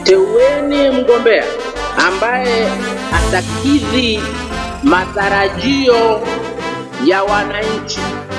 teueni mgombea ambaye atakidhi matarajio ya wananchi.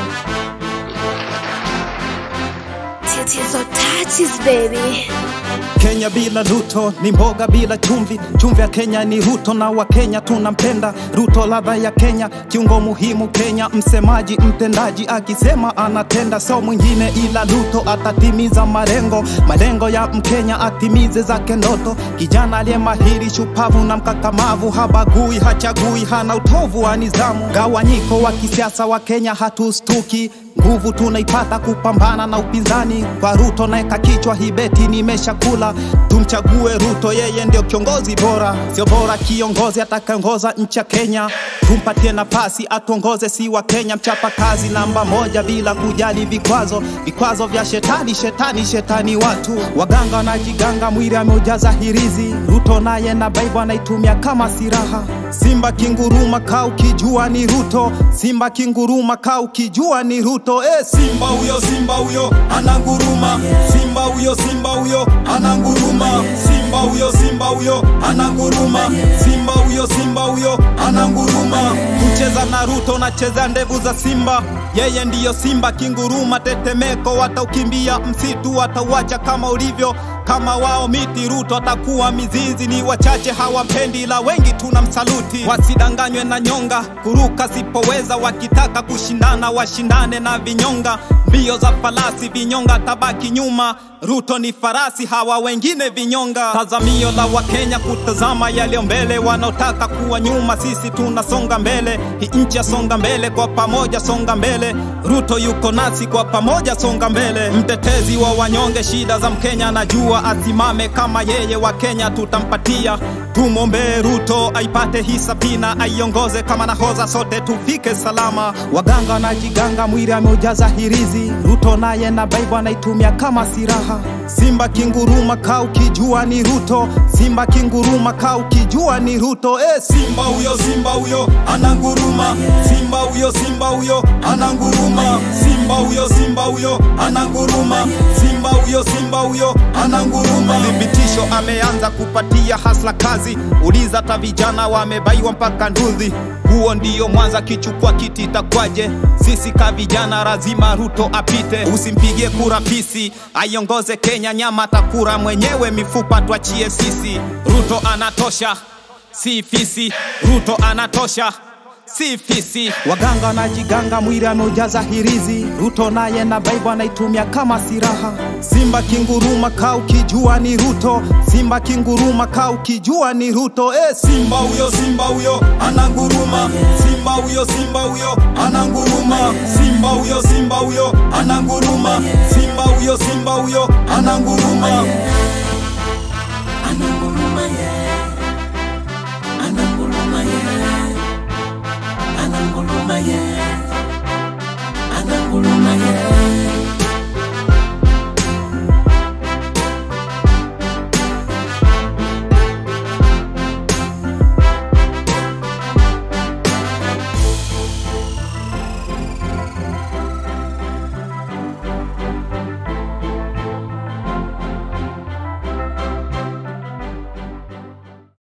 Tatizo touches baby. Kenya bila Ruto ni mboga bila chumvi. Chumvi ya Kenya ni Ruto na Wakenya tunampenda Ruto, ladha ya Kenya, kiungo muhimu Kenya, msemaji mtendaji, akisema anatenda, sio mwingine ila Ruto. Atatimiza malengo malengo ya Mkenya, atimize zake ndoto. Kijana aliye mahiri, shupavu na mkakamavu, habagui, hachagui, hana utovu wa nidhamu. Gawanyiko wa kisiasa wa Kenya hatustuki nguvu tunaipata kupambana na upinzani. Kwa Ruto naeka kichwa hibeti, nimeshakula. Tumchague Ruto, yeye ndio kiongozi bora, sio bora kiongozi atakaongoza nchi ya Kenya. Tumpatie nafasi atuongoze, si wa Kenya, mchapa kazi namba moja bila kujali vikwazo, vikwazo vya shetani, shetani, shetani. Watu waganga wanajiganga, mwili ameujaza hirizi. Ruto naye na Bible anaitumia kama silaha. Simba kinguruma, kaa ukijua ni Ruto. Simba kinguruma, kaa ukijua ni Ruto. Eh, Simba huyo, Simba huyo ananguruma. Simba huyo, Simba huyo ananguruma. Simba huyo, Simba huyo ananguruma. Simba huyo, Simba huyo ananguruma. Kucheza na Ruto, nacheza ndevu za Simba. Yeye ndiyo Simba kinguruma, tetemeko, wataukimbia msitu, watauacha kama ulivyo kama wao miti. Ruto atakuwa mizizi, ni wachache hawampendi, ila wengi tunamsaluti. Wasidanganywe na nyonga, kuruka sipoweza, wakitaka kushindana washindane na vinyonga. Mbio za falasi, vinyonga tabaki nyuma. Ruto ni farasi, hawa wengine vinyonga. Tazamio la Wakenya kutazama yaliyo mbele, wanaotaka kuwa nyuma, sisi tunasonga mbele. Hii nchi yasonga mbele, kwa pamoja songa mbele. Ruto yuko nasi, kwa pamoja songa mbele. Mtetezi wa wanyonge, shida za Mkenya najua, asimame kama yeye, wa Kenya tutampatia. Tumwombee Ruto aipate hii safina, aiongoze kama nahoza, sote tufike salama. Waganga wanajiganga, mwili ameujaza hirizi. Ruto naye na Bible anaitumia kama silaha. Simba kinguruma, kaa ukijua ni Ruto. Simba kinguruma, kaa ukijua ni Ruto. Eh, Simba huyo, Simba huyo ananguruma. Simba huyo, Simba huyo ananguruma. Simba huyo, Simba huyo ananguruma. Simba huyo, Simba huyo ananguruma. Thibitisho ameanza kupatia hasla kazi, uliza hata vijana wamebaiwa mpaka ndudhi. Huo ndiyo Mwanza, kichukua kiti itakwaje? Sisi ka vijana lazima Ruto apite, usimpigie kura fisi, aiongoze Kenya, nyama atakura mwenyewe, mifupa tuachie sisi. Ruto anatosha, si fisi. Ruto anatosha si fisi. Waganga wanajiganga, mwili ameujaza hirizi. Ruto naye na Bible anaitumia kama silaha. Simba kinguruma, kaa ukijua ni Ruto. Simba kinguruma, kaa ukijua ni Ruto. Eh, Simba huyo, Simba huyo ananguruma. Simba huyo, Simba huyo ananguruma. Simba huyo, Simba huyo ananguruma. Simba huyo, Simba huyo ananguruma. ananguruma yeah.